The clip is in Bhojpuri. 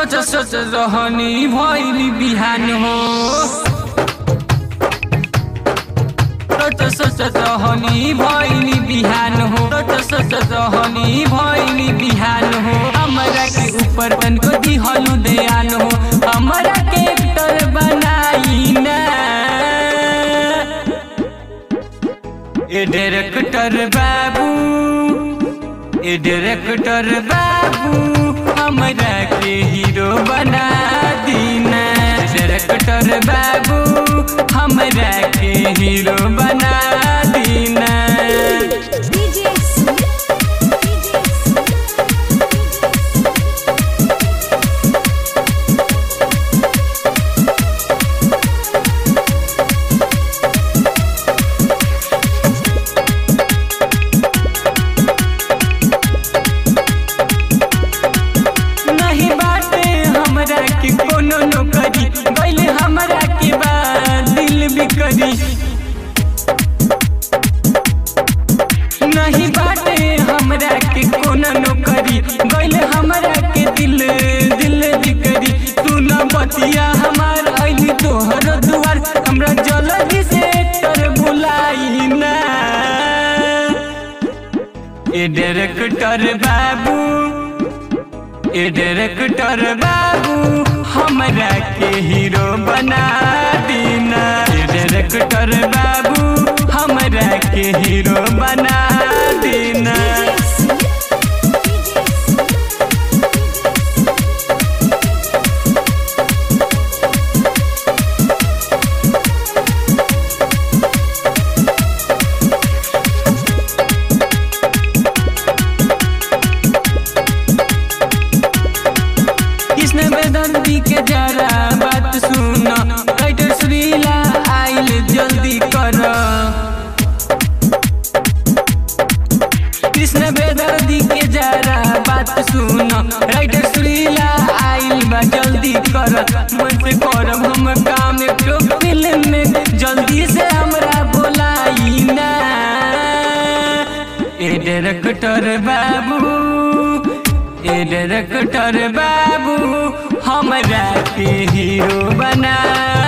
सोच सोच रहनी भइली बिहान हो सोच सोच रहनी भइली बिहान हो सोच सोच रहनी भइली बिहान हो हमरा के ऊपर तनको दिहलु दयान हो हमरा के एक्टर बनाई ना ए डायरेक्टर बाबू ए डायरेक्टर बाबू हमरा के हीरो बना दीना डायरेक्टर बाबू हमरा के हीरो बना दीना DJ नहीं बाटे हमरा के कोनो नौकरी गइल हमरा के बाद दिल बिकरी नहीं बाटे हमरा के कोनो नौकरी गइल हमरा के दिल दिल बिकरी तू न बतिया हमार अइली तोहर दुआर हमरा जल्दी से कर बुलाई ना ए डायरेक्टर बाबू ए डायरेक्टर बाबू हमरा के हीरो बना दीना ए डायरेक्टर बाबू हमरा के हीरो बना दीना कृष्ण वेदंती के जरा बात सुन राइटर श्रीला आइल जल्दी कर कृष्ण वेदंती के जरा बात सुन राइटर श्रीला आइल बा जल्दी कर मन से करब हम काम एक फिल्म में जल्दी से हमरा बोलाई ना ए डायरेक्टर बाबू ए डायरेक्टर बाबू हमरा के हीरो बना